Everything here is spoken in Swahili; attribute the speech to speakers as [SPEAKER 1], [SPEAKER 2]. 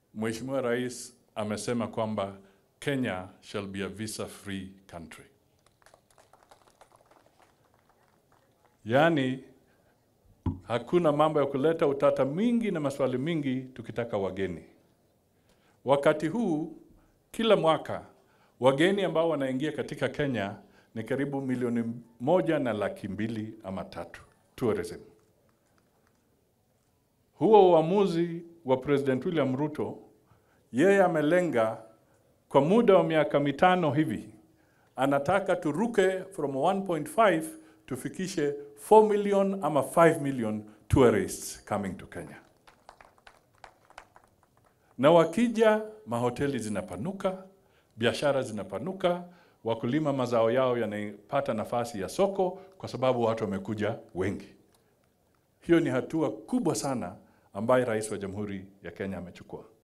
[SPEAKER 1] Mheshimiwa Rais amesema kwamba Kenya shall be a visa free country. Yaani hakuna mambo ya kuleta utata mingi na maswali mingi tukitaka wageni. Wakati huu kila mwaka wageni ambao wanaingia katika Kenya ni karibu milioni moja na laki mbili ama tatu tourism. Huo uamuzi wa President William Ruto, yeye amelenga kwa muda wa miaka mitano hivi, anataka turuke from 1.5 tufikishe 4 million ama 5 million tourists coming to Kenya. Na wakija, mahoteli zinapanuka, biashara zinapanuka, wakulima mazao yao yanapata nafasi ya soko kwa sababu watu wamekuja wengi. Hiyo ni hatua kubwa sana ambayo Rais wa Jamhuri ya Kenya amechukua.